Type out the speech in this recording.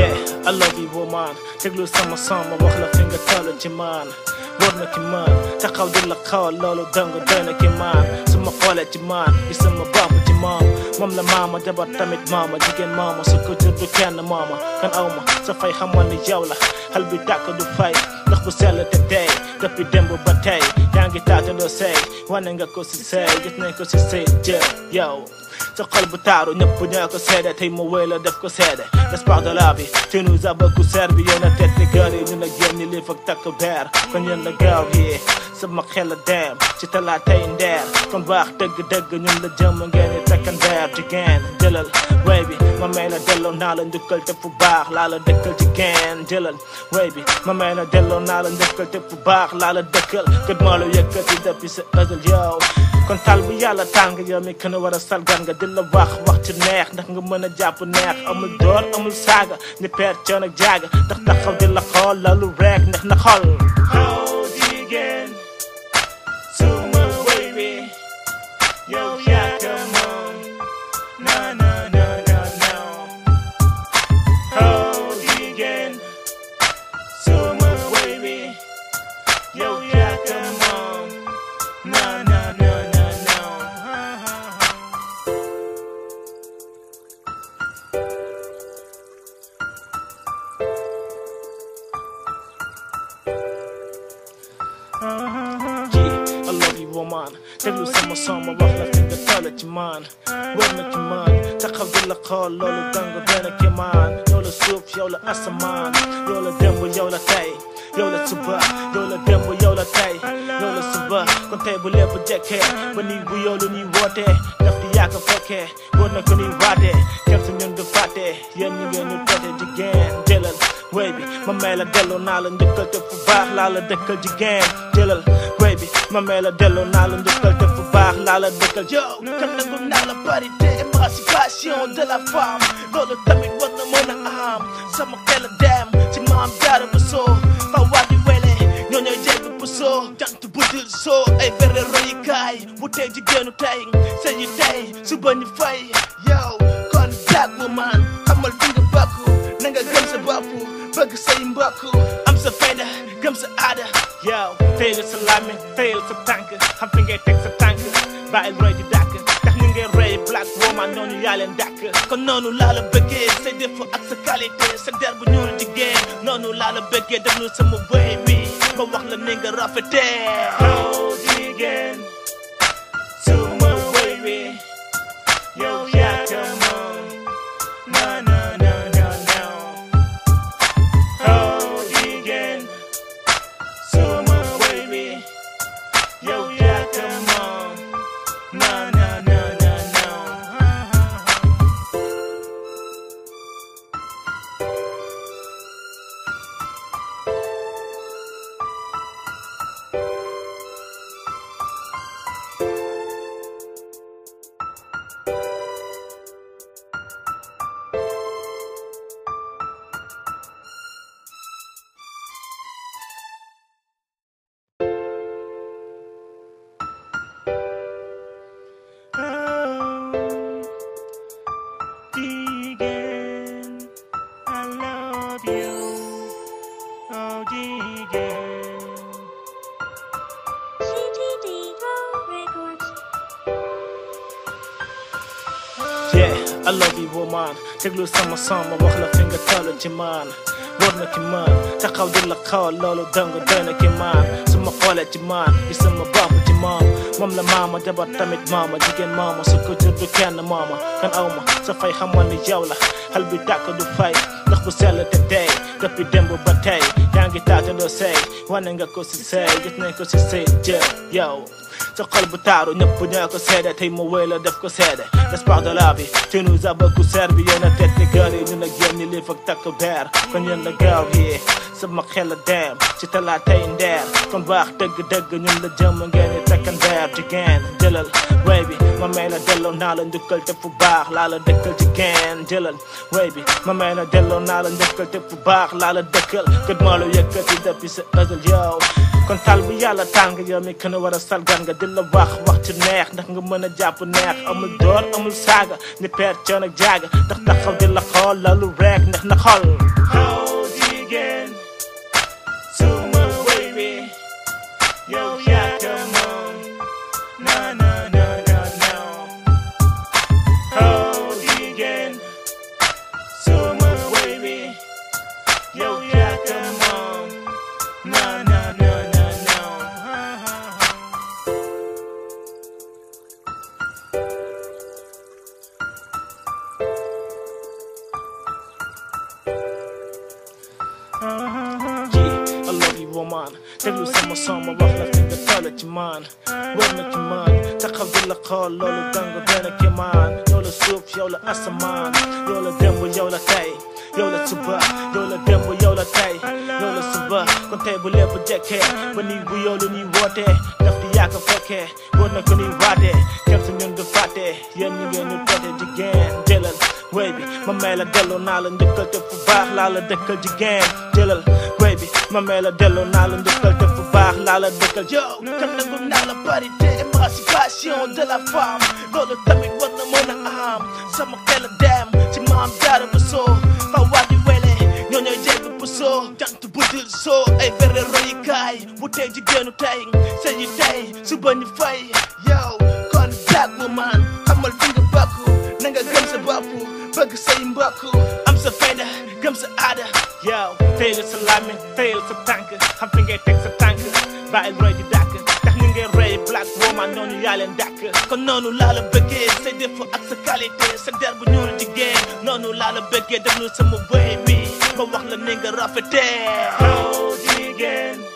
yeah I love you woman déglu sama son ma wax la fi nga toll ci man wóor na ki man taxaw di la xool loolu dong doy na ki man su ma xoolee ci man gis sama bopp ci moom moom la maama jabar tamit maama jigéen maama su ko jur du kenn maama kan aw ma sa fay xamal ni yow la xal bi tàkk du fay ndax bu sell te tey depuis démb ba tey yaa ngi taatandoo sey wane nga ko si sey gis nañ ko si sey jë yow sa xol bu taaru ñëpp ñoo ko seede tey mu wéy la def ko seede l'espoir de la vie tu nous as beaucoup servi yéen a tête ni gër yi ñu la génn ñi lii fak takk beer kon yéen la gaaw yi sama xel la dem ci talaatay ndeer kon baax dëgg-dëgg ñun la jëm ngeen di takkan beer jigéen jëlal way bi ma may la delloo naa la njukkal te fu baax laa la dëkkal jigéen jëlal way bi ma may la delloo naa la njukkal te fu baax laa la dëkkal kët moo la yëkkati depuis sa ësal yow kon tal bu yàlla tàng yow mi kën a war a salgan nga di la wax wax ci neex ndax nga mën a jàpp neex amul door amul saaga ni peer coon ak jaaga ndax taxaw di la xool lalu rek ndax na xol oh jigéen suma way wi yow yaa ko moom na na na na na oh jigéen suma way wi yow yaa ko moom na na na na na ji I love you woman déglu sama son ma wax la fi nga toll ci man war na ci man taxaw di la xool loolu dang doy na ki man yow la suuf yow la asamaan yow la démb yow la tey yow la suba yow la démb yow la tey yow la suba kon tey bu lépp jekkee ba nii bu yow lu ñuy wootee daf di yàgg fekkee war na ko ñuy waatee kenn su ñun du fàtte yéen ñi ngeen ñu toote jigéen jëlal way bi ma may la delloo naa la njëkkal te fu baax laa la dëkkal jigéen jëlal way bi ma may la delloo naa la njëkkal te fu baax laa la dëkkal yow kan nangum naa la parité émancipation de la femme loolu tamit war na mën a am sama xel a dem ci maam jaara ba soo fa waa di wele ñoo ñooy jégg bu soo jant bu dul soo ay fere royukaay bu tey jigéenu tey sëy yi tey suba ñu fay yow kon black woman xamal fi nga bokk na nga gëm sa bopp bëgg say mbokk am sa fayda gëm sa aada yow teyal sa làmmiñ teyal sa tànk xam fi ngay teg sa tànk bàyyil roy di dàkk tax ni ngay roy black woman noonu yaa leen dàkk kon noonu laa la bëggee say défaut ak sa qualité sa der bu ñuul jigéen noonu laa la bëggee déglu sama wéy wi ma wax la ni nga rafetee oh jigéen suma wéy wi yow yaa ko moom na na na na na oh jigéen suma wéy wi yow yaa ko moom na na na na na Oh, Deegan, I love you. Oh, Deegan. CTD Records. Yeah, I love you woman déglu sama son ma wax la fi nga toll ci man wóor na ki man taxaw di la xool loolu dong doy na ki man su ma xoolee ci man gis sama bopp ci moom moom la maama jabar tamit maama jigéen maama su ko jur du kenn maama kan aw ma sa fay xamal ni yow la xal bi tàkk du fay ndax bu sell te tey depuis démb ba tey yaa ngi taatandoo sey wane nga ko si sey gis nañ ko si sey jë yow sa xol bu taaru ñëpp ñoo ko seede tey mu wéy la def ko seede l'espoir de la vie tu nous as beaucoup servi yéen a tête ni gër yi ñu la génn ñi lii fak takk beer kon yéen la gaaw yi sama xel la dem ci talaatay ndeer kon baax dëgg-dëgg ñun la jëm ngeen di takkan beer jigéen jëlal way bi ma may la delloo naa la njukkal te fu baax laa la dëkkal jigéen jëlal way bi ma may la delloo naa la njukkal te fu baax laa la dëkkal kët moo la yëkkati depuis sa ësal yow kon tal bu yàlla tàng yow mi kën a war a salgan nga di la wax wax ci neex ndax nga mën a jàpp neex amul door amul saaga ni peer coon ak jaaga ndax taxaw di la xool lalu rek ndax na xol Oh jigéen suma baby yow yaa ko moom na na na na na Oh jigéen suma baby yow yaa ko moom na na na na na Yeah, I love you woman déglu sama son ma wax la fi nga toll ci man war na ci man taxaw di la xool loolu gàngu dana ki man yow la suuf yow la asamaan yow la démb yow la tey yow la suba yow la démb yow la tey yow la suba kon tey bu lépp jekkee ba nii bu yow lu ñuy wootee daf di yàgg fekkee war na ko ñuy waatee kenn su ñun du fàtte yéen ñi ngeen ñu toote jigéen jëlal wéy bi ma may la delloo naa la njëkkal te fu baax laa la dëkkal jigéen jëlal wéy bi ma may la delloo naa la njëkkal te fu baax laa la dëkkal yow kan nangu naa la parité émancipation de la femme loolu tamit war na mën a am sama xel a dem ci maam jaara bu soo fa waa di wele ñoo ñooy jégg bu soo jant bu dul soo ay fere royukaay bu tey jigéenu tey sëy yi tey suba ñu fay yow kon black woman xamal fi nga bokk na nga gëm sa bopp bëgg say mbokk am sa fayda gëm sa aada yow teyal sa làmmiñ teyal sa tànk xam fi ngay teg sa tànk bàyyil roy di dàkk tax ni ngay roy black woman noonu yaa leen dàkk kon noonu laa la bëggee say défaut ak sa qualité sa der bu ñuul jigéen noonu laa la bëggee déglu sama wéy bi ma wax la ni nga rafetee oh jigéen